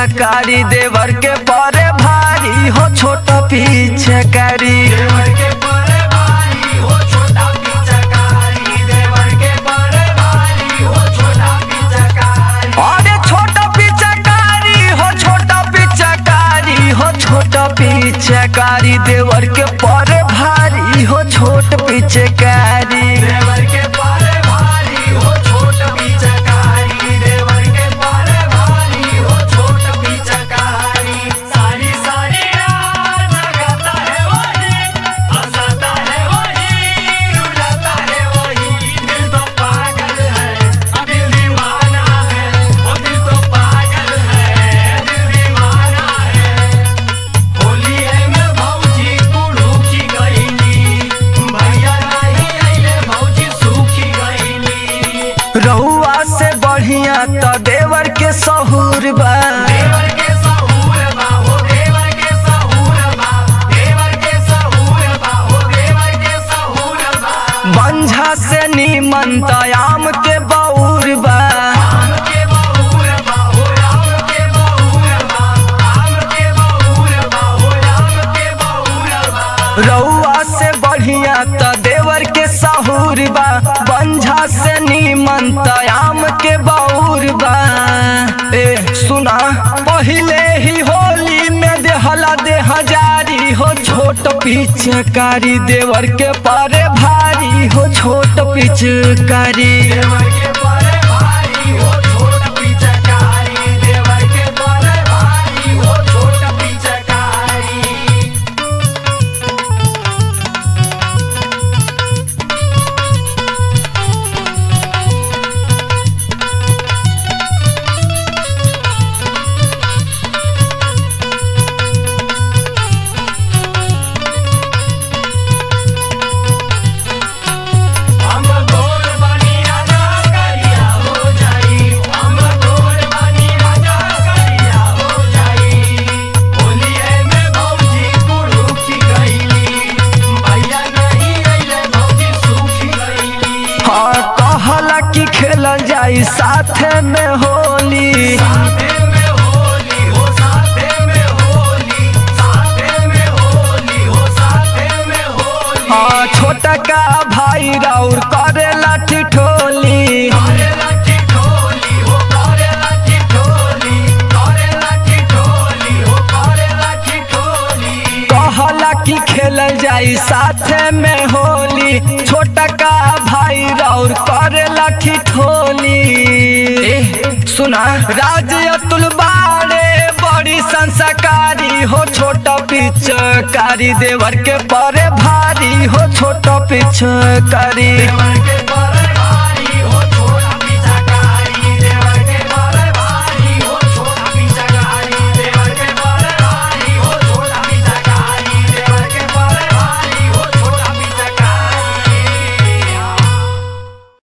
पिचकारी देवर के परे भारी हो छोट पिचकारी देवर के परे भारी हो छोटा पिचकारी देवर के परे भारी हो छोटा पिचकारी अरे छोट पिचकारी हो छोट पिचकारी हो छोट पिचकारी देवर के परे भारी हो छोट पिचकारी देवर के परे भारी हो छोटा पिचकारी देवर के परे भारी हो छोटा पिचकारी सारी सारी रात लगाता है वही हंसाता है वही रुलाता है वही दिल तो पागल है दिल दीवाना है वो दिल तो पागल है दिल दीवाना है होली है मैं भौजी कुड़ू की गईली भैया नहीं आइले भौजी सूखी गईली रहुआ से बढ़िया तो देवर के सहूर बा देवर के सहूर बा हो देवर के सहूर बा देवर के सहूर बा हो देवर के सहूर बा बंझा से नीमन आम के बौर बा आम के बहुर बा हो आम के बहुर बा आम के बहुर बा हो आम के बहुर बा रउआ से बढ़िया त देवर के सहूर बा बंझा से नीमन आम के बौर बा ए सुना पहिले ही होली में देहला दे हजारी हो छोट पिचकारी देवर के परे भारी हो छोट पिचकारी देवर के परे भारी हो छोट पिचकारी देवर के परे भारी हो छोट पिचकारी हम गोर बनी राजा करिया हो जाई हम गोर बनी राजा करिया हो जाई होलिए में भौजी कुड़ू की गईली भैया नहीं अइले भौजी सूखी गईली हाँ कहला कि खेल जाई साथे में होली साथे में होली हो साथे में होली साथे में होली हो साथे में होली हाँ छोटा का भाई राउर करे लाठी ठोली करे लाठी ठोली हो करे लाठी ठोली करे लाठी ठोली हो करे लाठी ठोली कहला कि खेल जाई साथे में होली छोटा का भाई राउर करे लाठी ठोली ए, सुना राज अतुल बाड़े बड़ी संस्कारी हो छोटा पिचकारी देवर के परे भारी हो छोटा पिचकारी देवर के